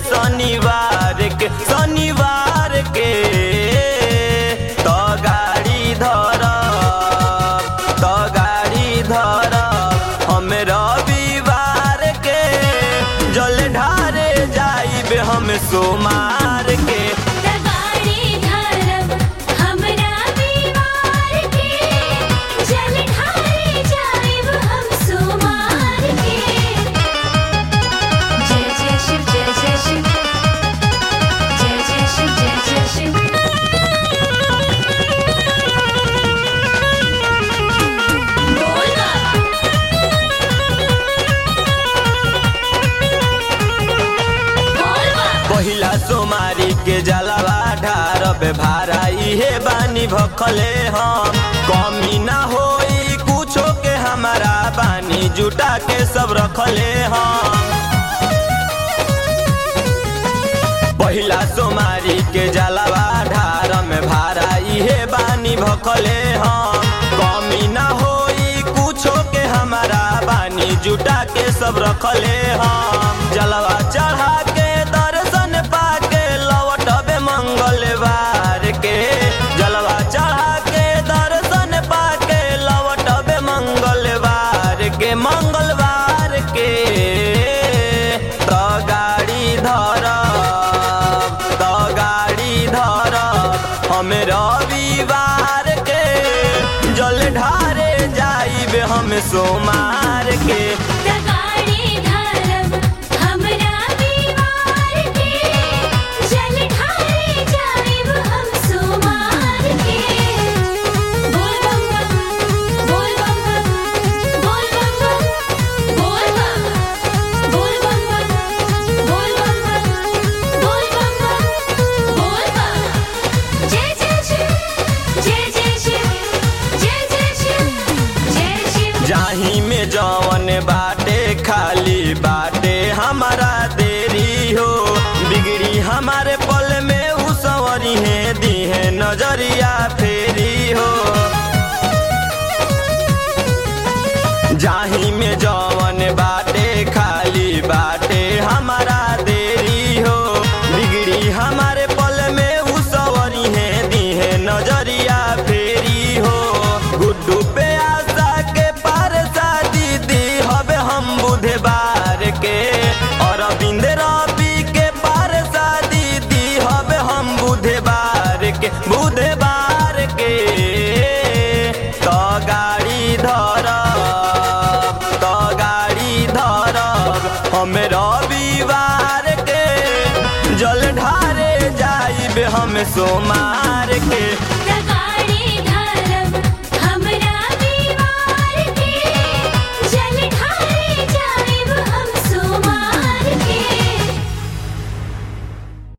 शनिवार के शनिवार के तो गाड़ी धरब तो गाड़ी धरब हम रविवार के जल ढारे जाइबे हम सोमार के गाड़ी धरब हमरा बीमार के जल ढारे जाइब हम सुमार के जय जय शिव जय जय शिव जय जय शिव जय जय शिव बोल बाबा बोल बाबा पहिला सोमारी के जलवा ढारब भारा इहे बानी भखले हम कमी ना होई कुछो के हमारा बानी जुटा के सब रखले हम पहिला सोमारी के जलवा ढार में भारा इहे बानी भखले हम कमी ना होई कुछो के हमारा बानी जुटा के सब रखले हम जलवा चढ़ा के दर्शन पाके लौटबे मंगलवार के जलवा चढ़ा के दर्शन पाके लौटबे मंगलवार के मंगलवार के तो गाड़ी धरब तो गाड़ी धरब हम रविवार के जल ढारे जाइबे हम सोमार के गाड़ी धरब हमरा बीमार के जल ढारे जाइब हम सुमार के बोल बम्बा बोल बम्बा बोल बम्बा बोल बम्बा बोल बम्बा बोल बम्बा बोल बम्बा बोल बम्बा जय जय शिव जय जय शिव जय जय शिव जय शिव जाही में जवन बाटे खाली बाटे हमारा देरी हो बिगड़ी हमारे पल में उ सवरी है दी है नजरिया फेरी हो जाही में जवन बाटे खाली बाटे हमारा देरी हो बिगड़ी हमारे पल में उ सवरी है दी है नजरिया फेरी हो गुड्डू पे आशा के पार शादी दी हवे हम बुधवार के और अरविंद रवि के पार शादी दी हवे हम बुधवार के बुधवार के तो गाड़ी धरब तो गाड़ी धरब हम रविवार के जल ढारे जाइबे हम सोमार के